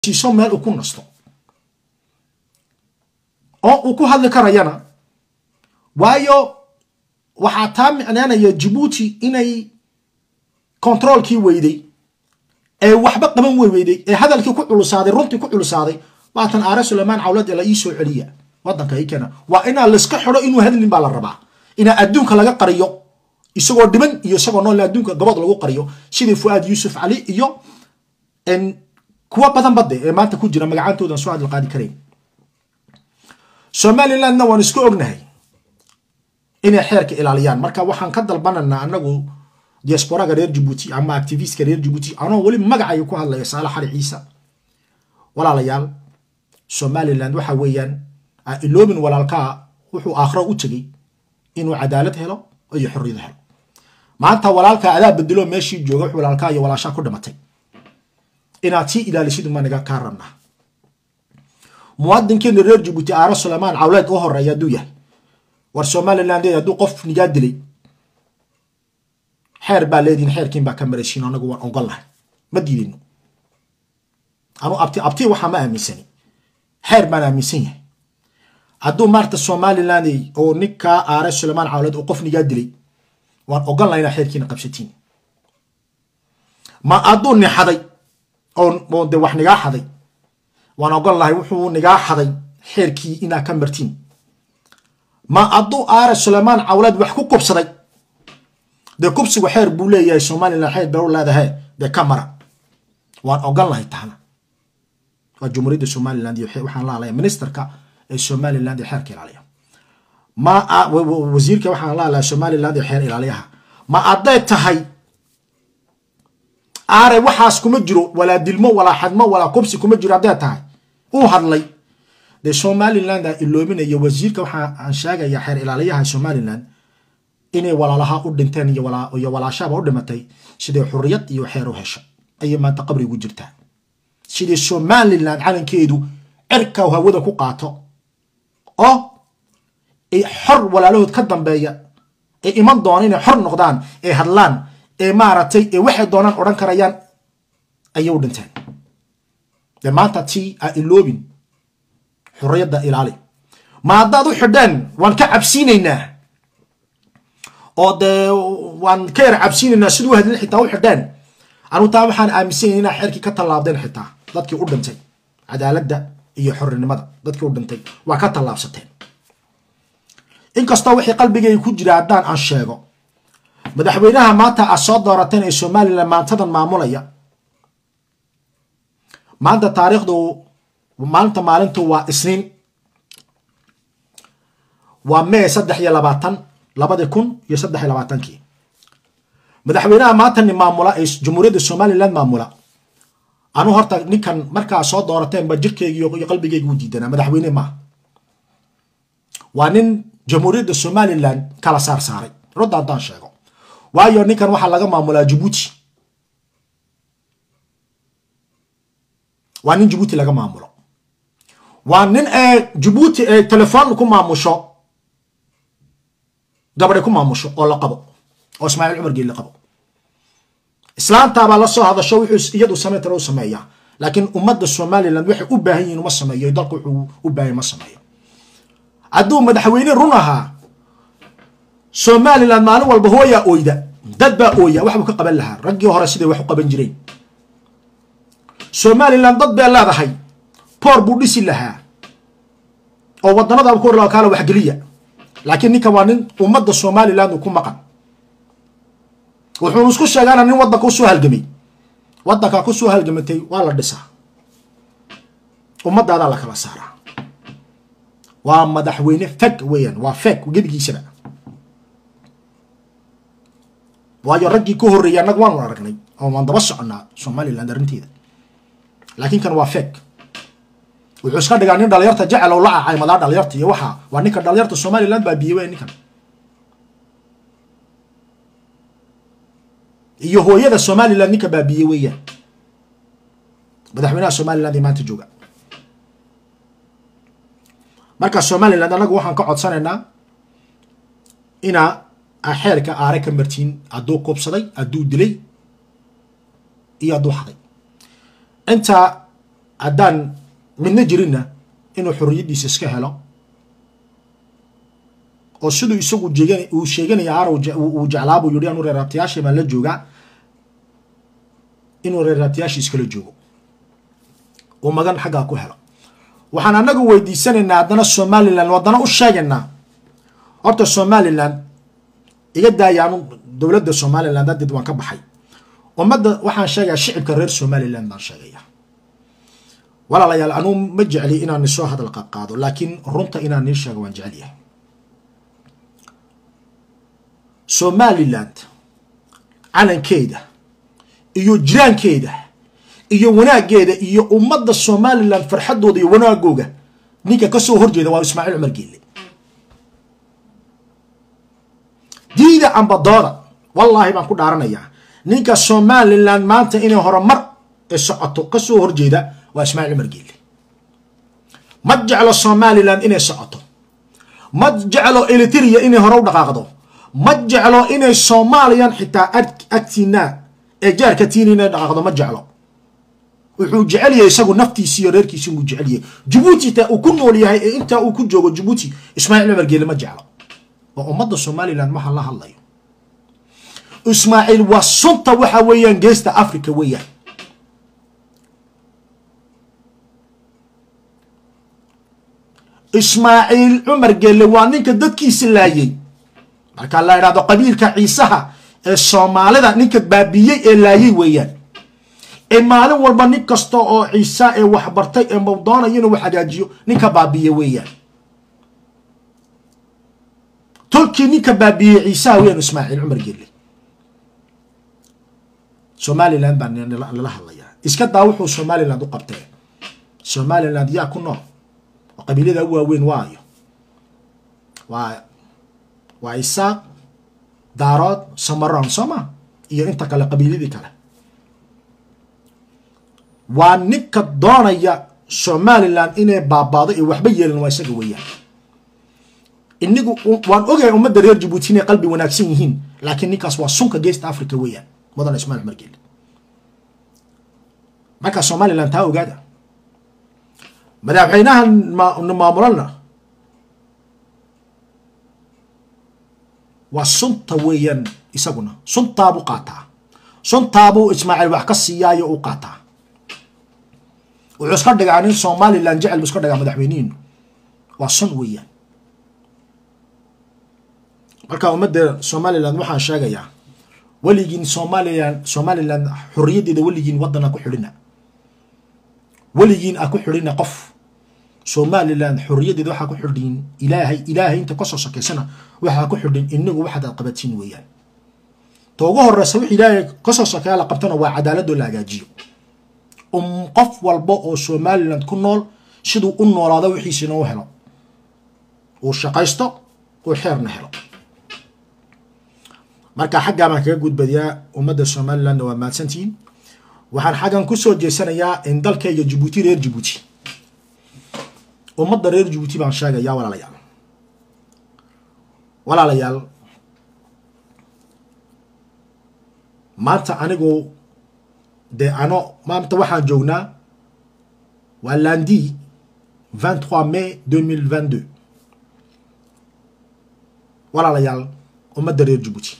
siiso meel uu ku nasto oo uu ku hadli karayana waayo waxaa taa micnaanaya jibuuti inay controolkii weyday ee waxba qaban wey weyday ee hadalkii ku culusaaday runtii ku culusaaday waatan aare sulaymaan cawlad la ii soo celiya wadanka i keena waa inaa layska xidho inuu hadlin baa la rabaa inaa adduunka laga qariyo isagoo dhiban iyo isagoo nool adduunka gabad lagu qariyo sidii fuaad yuusuf cali iyo kuwa badan bade ee maanta ku jira magacaantoodan soo hadal qaadi karayn somalilandna waan isku ognahay inay xeerka ilaaliyaan marka waxaan ka dalbananaa anagu diasporaga reer jibuuti ama activistka reer jibuuti anoo weli magacayo ku hadlaya saale xali ciise walaalayaal somaliland waxa weeyaan iloobin walaalkaa wuxuu aakhiro u tegey inuu cadaalad helo iyo xorriyad helo maanta walaalkaa adaa bedelo meeshii jooga wux walaalkaa iyo walaashaa ku dhimatay inaad sii ilaalisid ma naga kaa rabnaa muwaadinkeena reer jibuuti aare sulaymaan cawleed u horeeya hadduu yahay war somaliland hadduu qof nigaa dilay xeer baa leedihin xeerkiin baa ka maraysiin anagu waan ogol lahay ma diidino anu abti abti waxaa ma aaminsani xeer baan aaminsan yahay hadduu maarta somaliland oo ninkaa aare sulaymaan cawleed oo qof nigaa dilay waan ogol lahay inaa xeerkiina qabsatiin ma hadduu nixaday oo de wax nigaa xaday waan ogol lahay wuxuu nigaa xaday xeerkii inaa ka martiin ma hadduu aare sulaymaan cawleed wax ku kubsaday dee kubsigu xeer buu leeyahay somaliland xeer bau leedahay dee ka mara waan ogol lahay tahna waa jumhuuriyadda somaliland iyo waxaan la hadlaya ministerka ee somaliland ee xeerka ilaaliya ma wasiirka waxaan la hadlaya somaliland ee xeer ilaaliyaha ma hadday tahay aare waxaas kuma jiro walaa dilmo walaa xadmo walaa kubsi kuma jiro hadday tahay uu hadlay dee somaliland aa iloominaya wasiirka waxaa aan sheegaya xeer ilaaliyaha somaliland inay walaalaha u dhinteen iyo walaashaaba u dhimatay siday xuriyad iyo xeer u hesha ayay maanta qabri ugu jirtaa sidii somaliland calankeedu cirka hawada ku qaato oo ay xor walaalahood ka dambeeya ay iman doona inay xor noqdaan ay hadlaan ee maaragtay ee waxay doonaan odhan karayaan ayay u dhinteen dee maanta tii a iloobin xurriyadda ilaali ma haddaad u xidheen waan ka cabsiinaynaa oo dee waan ka yar cabsiinaynaa siduu hadlin xitaa u xidheen anu taa waxaan aaminsanyay inaa xeerkii ka tallaabdeen xitaa dadkii u dhintay cadaaladda iyo xorrinimada dadkii u dhintay waa ka tallaabsateen inkastoo wixii qalbigay ku jira haddaan aan sheego madaxweynaha maanta aad soo doorateen ee somalilan maantadan maamulaya maanta taariikhdu maalinta maalintu waa isniin waa mee saddex iyo labaatan labadii kun iyo saddex iyo labaatankii madaxweynaha maantani maamula ee jumhuuriyadda somaliland maamula anuu horta ninkan markaa soo doorateen ba jirkeygi iyo qalbigeygi u diidanaa madaxweyne maaha waa nin jamhuuriyadda somaliland kala saar saaray rudda haddaan sheego waayo ninkan waxaa laga maamulaa jibuuti waa nin jibuuti laga maamulo waa nin ee jibuuti ee telefoon ku maamusho gabadhay ku maamusho oo la qabo oo ismaaciil cumar geeli qabo islaantaabaa la soo hadasho wuxuu iyadu samayn tara u sameeyaa laakiin ummadda somaliland waxay u baahan yihin uma sameeyo dalku wuxuu u baahan ma sameeyo hadduu madaxweyne run ahaa somaliland maalin walba hooyaa oyda dad baa ooya waxbuu ka qaban lahaa raggii hore siday wax u qaban jireen somaliland dad bay leedahay boor buu dhisi lahaa oo waddanada ku hor kaala waxgeliya laakiin ninkan waa nin ummadda somaliland uu ku maqan wuxuunu isku sheegaana nin waddanka usoo halgamay waddankaa kusoo halgamatay waa la dhisaa ummaddaadaa la kala saaraa waa madaxweyne feg weeyaan waa feg gebigiisaba waayo raggii ka horreeyay annaga waanu aragnay oo waan daba soconaa somaliland arrinteeda laakiin kan waa feg wuxuu iska dhigaa nin dhalinyarta jecel oo la acay madaa dhalinyarta iyo waxa waa ninka dhalinyarta somaliland baa biye weya ninkan iyo hooyada somaliland ninka baabiye weeyaan madaxweynaha somaliland ee maanta jooga marka somaliland annagu waxaan ka codsanaynaa inaa xeerka aare ka martiin hadduu kubsaday hadduu dilay iyo hadduu xaday inta haddaan midna jirinna inuu xorriyaddiisa iska helo oo siduu isagu jeegan uu sheeganaya aar uu jeclaa buu yidhi anuu reeraabtayaashii baan la joogaa inuu reeraabtayaashii iskala joogo uu magan xaggaa ku helo waxaan annagu weydiisanaynaa haddana somalilan haddana u sheegaynaa horta somalilan iga daayaanu dowladda somalilan dadeed waan ka baxay ummadda waxaan sheegayaa shicibka reer somalilan baan sheegaya walaalayaal anuu ma jecli inaan isoo hadal qaadqaado laakiin runta inaan nii sheego waan jecel yahay somaliland calankeeda iyo jiraankeeda iyo wanaaggeeda iyo ummadda somalilan farxaddooda iyo wanaagooga ninka ka soo horjeeda waa ismaaciil cumar geelle diida ambadooda wallaahi baan ku dhaaranayaa ninka somalilan maanta inay horumar ee socoto ka soo horjeeda waa ismaaciil cumar geelle ma jeclo somalilan inay socoto ma jeclo eliteria inay hore u dhaqaaqdo ma jeclo inay soomaaliyan xitaa agtiina ee jaarka tiin inay dhaqaaqdo ma jeclo wuxuu jecel yahay isagu naftiisi iyo reerkiisi uu jecel yahay jabuuti taa uu ku nool yahay ee intaa uu ku joogo jabuuti ismaaciil cumar geelle ma jeclo waa ummadda somalilan waxa la hadlayo ismaaciil waa sunta waxa weeyaan geesta africa weeyaan ismaaciil cumar geelle waa ninka dadkiisa laayay marka la idhahdo qabiilka ciisaha ee soomaalida ninka baabiyey ee laayay weeyaan ee maalin walba nin kasta oo ciisa ee waxbartay ee mawdoonaya inuu wax hagaajiyo ninka baabiye weeyaan tolkii ninka baabiyey ciisaha weeyaan ismaaciil cumar geelle somaliland baa nala hadlayaa iska daa wuxuu somaliland u qabtee somaliland yaa ku nool oo qabiilada u waaweyn waayo waa waa isaaq daarood samaroon soo ma iyo inta kale qabiiladii kale waa ninka doonaya somalilan inay baabaado ee waxba yeelan waa isaga weeyaan inigu waan ogahay ummadda reer jabuuti inay qalbi wanaagsan yihiin laakiin ninkaas waa sunka geesta africa weeyaan mudana ismail cumar geelle marka somalilan taa ogaada madaxweynaha maamulana waa sunta weeyaan isaguna suntaabuu qaataa suntaabuu ismaaciil wax ka siiyaayo u qaataa wuxuu iska dhigaa nin somalilan jecel buu iska dhigaa madaxweynihiinu waa sun weeyaan marka ummadda somalilan waxaan sheegayaa weligiin somalilan somalilan xorriyaddeeda weligiin waddan a ku xidhina weligiin a ku xidhina qof somalilan xorriyaddeeda waxaa ku xidhin ilaahay ilaahay inta kasoo sokaysana waxaa ku xidhin inagu waxaad aad qabatiin weeyaan ta ugu horeysa wix ilaahay kasoo sokeeya la qabtana waa cadaaladoo la hagaajiyo um qof walba oo somaliland ku nool siduu u noolaado wixiisina u helo uu shaqaysto uu xeerna helo marka xaggaa baan kaga gudbadiyaa ummadda somalilandna waa mahadsantihiin waxaan xaggan kusoo jeesanayaa in dalkayga jabuuti reer jabuuti ummadda reer jabuuti baan sheegayaa walaalayaal walaalayaal maanta anigu dee ano maanta waxaan joognaa waa lundi 23 mai 2022 walaalayaal ummadda reer jabuuti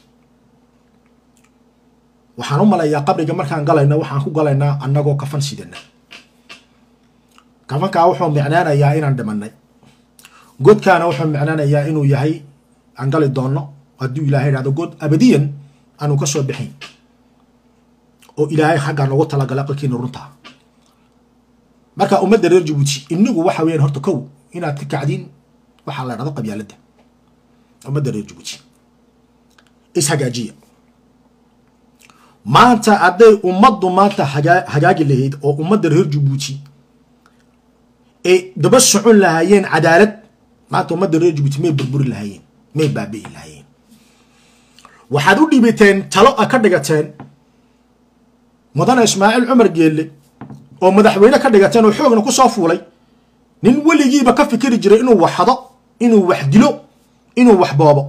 waxaan u malayaa qabriga markaan galayno waxaan ku galaynaa annagoo kafan sidana kafankaa wuxuu micnaanayaa inaan dhimanay godkaana wuxuu micnaanayaa inuu yahay aan gali doonno hadduu ilaahay idhahdo god abadiyan aanu ka soo bixayn oo ilaahay xaggaa noogu talagala aqalkiina runtaa marka ummadda reer jabuuti inigu waxa weeyaan horta kow inaad ka kacdiin waxaa la dhahdo qabyaaladda ummadda reer jabuuti ishagaajiya maanta hadday ummaddu maanta hagaa hagaagi lahayd oo ummadda reer jabuuti ay daba socon lahaayeen cadaalad maanta ummadda reer jabuuti may burburi lahaayeen may baabi'i lahaayeen waxaad u dhibateen talo a ka dhigateen mudane ismaaciil cumar geelle oo madaxweyne ka dhigateen oo xoogna ku soo fuulay nin weligiiba ka fikiri jiray inuu wax hado inuu wax dilo inuu wax boobo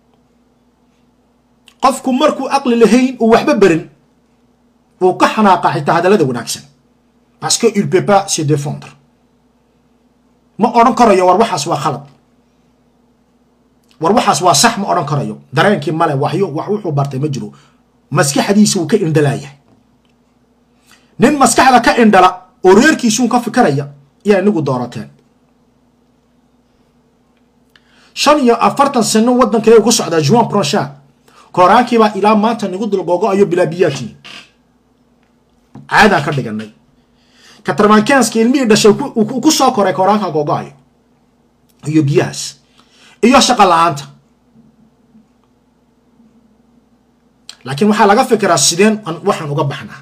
qofku markuu aqli lahayn uu waxba berin wuu ka xanaaqa xitaa hadallada wanaagsan parce que il peut pas se défendre ma odhan karayo war waxaas waa khalad war waxaas waa sax ma odhan karayo dareenkii male waxyo wax wuxuu bartay ma jiro maskaxdiisa uu ka indhalaayahay nin maskaxda ka indhala oo reerkiisuun ka fikiraya ayaa inagu doorateen shan iyo afartan sano waddankeega ku socdaa juan pronchat kooraankiibaa ilaa maanta nagu dulgogo-ayo bilaabiyaadkii caadaan ka dhiganay katarmankenska ilmihii dhashay ku soo koray kooraanka gogo-ayo iyo biyahaas iyo shaqa la-aanta laakiin waxaa laga fikiraa sideen waxaan uga baxnaa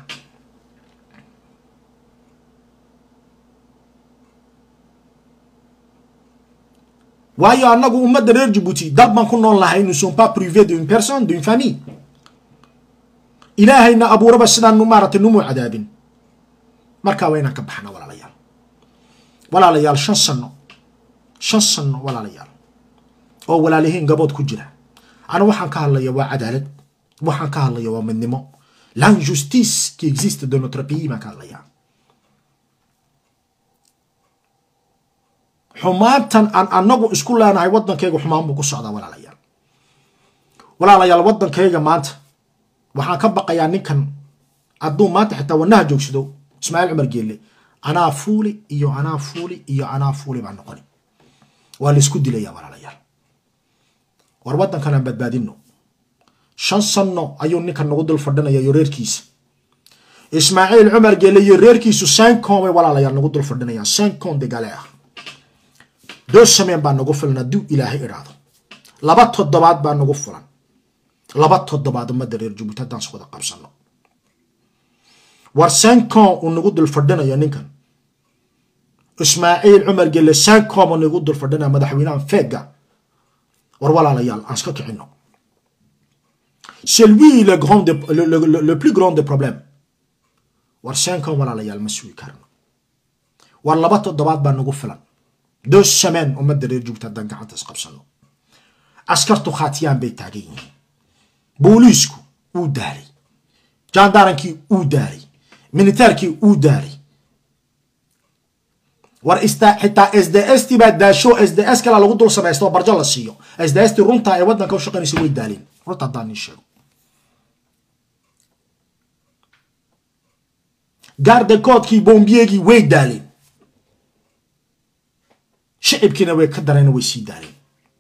waayo annagu ummadda reer jabuuti dal baan ku nool lahay nous sont pas privés d'une personne d'une famille ilaahayna abuuraba sidaan maaragtay numuu cadaabin markaa waa inaan ka baxna walaalayaal walaalayaal shan sano shan sano walaalayaal oo walaalihiin gabood ku jira ana waxaan ka hadlaya waa cadaalad waxaan ka hadlaya waa midnimo l'injustice qui existe de notre pays baan ka hadlayaa xumaantan aan anagu isku leenahay waddankayga xumaan buu ku socdaa walaalayaal walaalayaal waddankayga maanta waxaan ka baqayaa ninkan hadduu maanta xitaa wanaha joogsado ismaaciil cumar geelle anaa fuuli iyo anaa fuuli iyo anaa fuuli baa noqoni waa laisku dilaya walaalayaal war waddankan aan badbaadino shan sanno ayuu ninkan nagu dul fadhinaya iyo reerkiisa ismaaciil cumar geelle iyo reerkiisu sancon bay walaalayaal nagu dul fadhinayaan sancon degale ah doo sameen baa nagu filan hadduu ilaahay idhaahdo laba toddobaad baa nagu fulan laba toddobaad ummadda reer jabuuti haddaan iswada qabsano war sancon uu nagu dul fadhinayo ninkan ismaaciil cumar gelle sancom uu nagu dul fadhinaya madaxweynahan feega war walaalayaal aan iska kicino c'est lui le grand de, le, le, le, le plus grand des problèmes war sancom walaalayaal ma sugi karno war laba toddobaad baa nagu filan deux semaines ummadda reer jabuuti haddaan gacanta isqabsano askartu khaatiyaan bay taagan yihiin booliisku uu daalay jaandarankii uu daalay militaarkii uu daalay war xitaa s d s t baa daasho s d s kala lagu dul samaysto oo barjo la siiyo s d s t runta ee waddanka u shaqaynaysa way daaleen runta haddaan nin sheego gaarda koodkii bombiyegii way daaleen shicibkiina way ka dareen way sii daaleen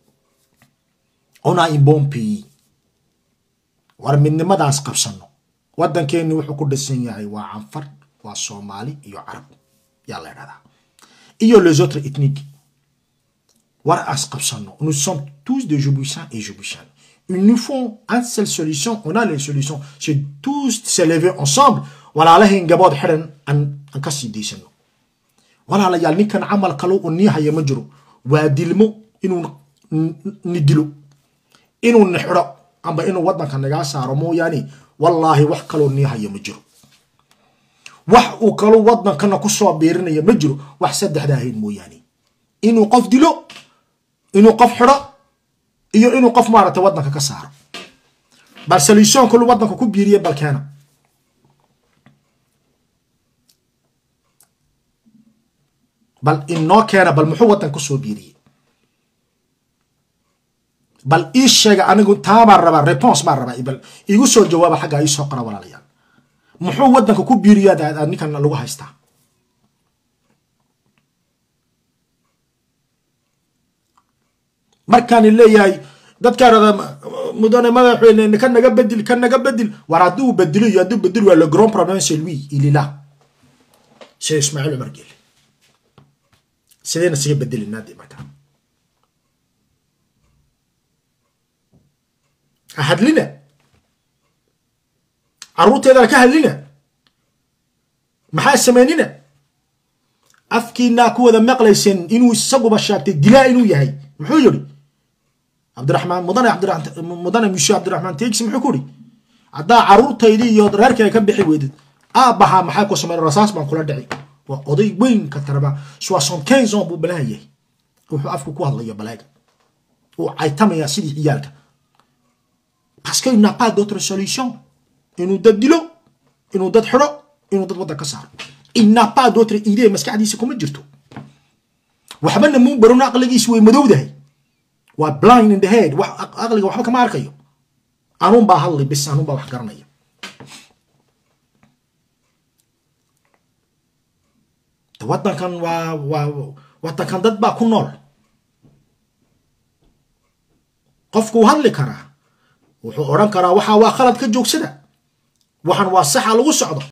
ona in bon pays war midnimadaas qabsano waddankeenni wuxuu ku dhisan yahay waa canfar waa soomaali iyo carab yaa la idhahdaa iyo les autres ethniques war as qabsano nous sommes tous des Djiboutiens et Djiboutiennes il nous faut une seule solution on a les solutions c'est tous se lever ensemble walaalahayn gabood xidhan aan aan ka sii daysano walaalayaal ninkan camal kale uu nii haya ma jiro waa dilmo inuu ni dilo inuu ni xidho amba inuu waddanka nagaa saaro mooyaane wallaahi wax kaloo nii haya ma jiro wax uu kaloo waddankana ku soo biirinaya ma jiro wax saddexda ahayn mooyaane inuu qof dilo inuu qof xidho iyo inuu qof maaragtay waddanka ka saaro bal solution kalu waddanka ku biiriye balkeena bal inoo keena bal muxuu waddanka kusoo biiriyey bal ii sheega anigu taa baan rabaa response baan rabaa bal iigu soo jawaaba xaggaa ii soo qora walaalayaal muxuu waddanka ku biiriyo aad ninkan lagu haystaa markaan leeyahay dadkaa rada mudane madaxweyne ka naga bedil ka naga bedil war hadduu bedilo iyo hadduu bedil waa le grand problème c'est lui il est là c'est Ismaïl Omar Guelleh sidayna siga bedelinaa dee markaa ha hadlina carruurteedana ka hadlina maxaa sameynina afkiinaa ku wada maqlayseen inuu isaguba sheegtay dilaa inuu yahay muxuu yidhi cabdiraxmaan mudane cabdiraxmaan mudane mushe cabdiraxmaan teegsi muxuu ku yidhi haddaa carruurtaydii iyo reerkayga ka bixi weydid aabbahaa maxaa ku sameyn rasaas baan kula dhici waa oday weyn ka taraba soixante quinze ans buu balaaha yahay wuxuu afku ku hadlayo balaaga uu caytamayaa sidii ciyaalka parce qu'il n'a pas d'autre solution inuu dad dilo inuu dad xidho inuu dad waddan ka saaro inapa d'autre idee maskaxdiisa kuma jirto waxbana muu barano aqligiisu way madowdahay waa blind in the head wax aqliga waxba kama arkayo anuun baa hadlay bis anuun baa wax garanaya waddankan waa waa waddankan dad baa ku nool qofkuu hadli karaa wuxuu odhan karaa waxaa waa khalad ka joogsada waxan waa saxa lagu socdo